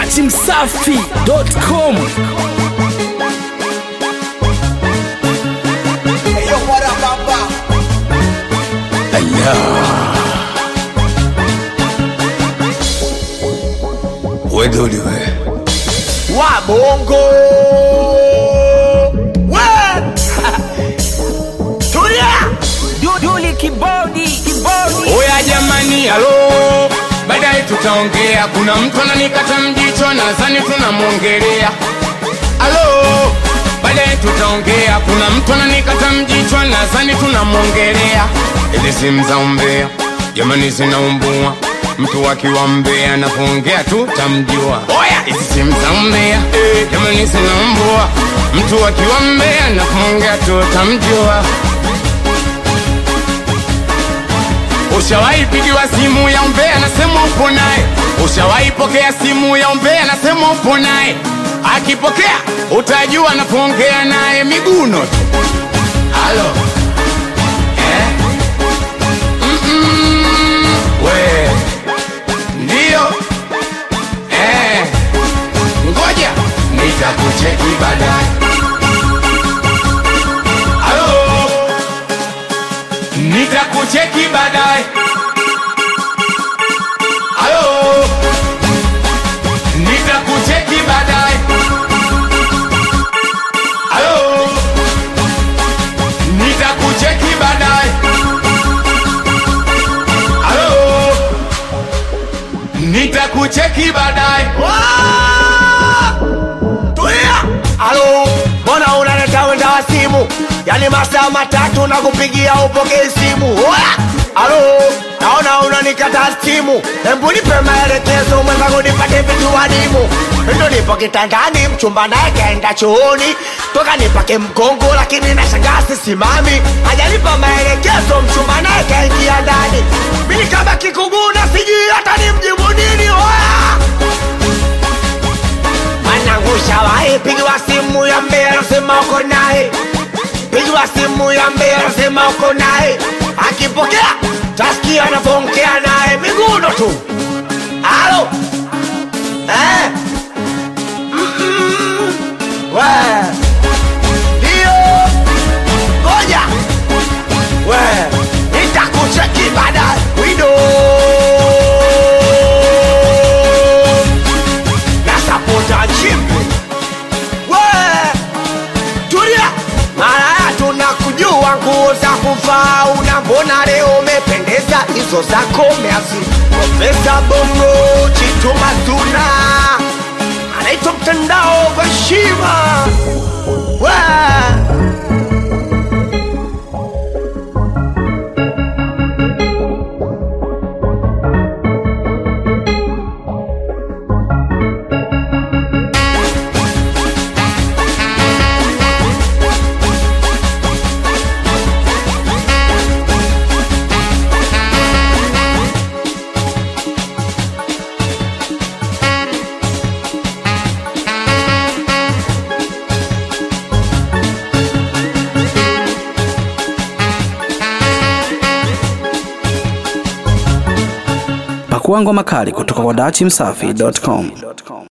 dachimsafi.com Eyo bora baba wedoli we wa bongo we tulia Duduli kibodi kibodi oya jamani halo baadaye tutaongea kuna mtu ananikata mjicho nadhani tunamwongelea halo baadaye tutaongea kuna mtu ananikata mjicho nadhani tunamwongelea ili simu za umbea jamani zinaumbua mtu akiwa mbea anapoongea tu tamjua oya hizi simu za umbea jamani zinaumbua mtu akiwa mbea anapoongea tu tamjua Ushawahi pigiwa simu ya umbea nasema upo naye? Ushawahi pokea simu ya umbea nasema upo naye? Akipokea utajua anapoongea naye miguno tu. Halo eh? Mm-mm. We ndio eh. Ngoja nitakucheki baadaye. Halo nitakucheki baadaye. Halo, nitakucheki baadaye. Halo, nitakucheki baadaye. Halo, nitakucheki baadaye. tulia alo mbona unaleta wenda wa simu yani masaa matatu na kupigia upokee simu oya alo naona unanikata simu hembu nipe maelekezo mwenzangu nipate vitu wadimu ndo nipo kitandani mchumba naye kaenda chooni toka nipake mgongo lakini nashangaa sisimami hajanipa maelekezo mchumba naye kaingia ndani mimi kama kikuguna sijui hata nimjibu nini oya Mwanangu shawahi pigiwa simu ya mbea nasema uko naye, pigiwa simu ya mbea nasema uko naye, akipokea tasikia anavyoongea naye miguno tu. Halo eh? Mm-mm. We ndio, ngoja we nitakucheki baadaye wido nasapota chimbi we tulia malaya tunakujua nguo za kuvaa una mbona leo umependeza hizo zako meazi profesa bongo chitumatuna anaitwa mtandao kwa heshima we pakua ngoma kali kutoka kwa dachimsafi.com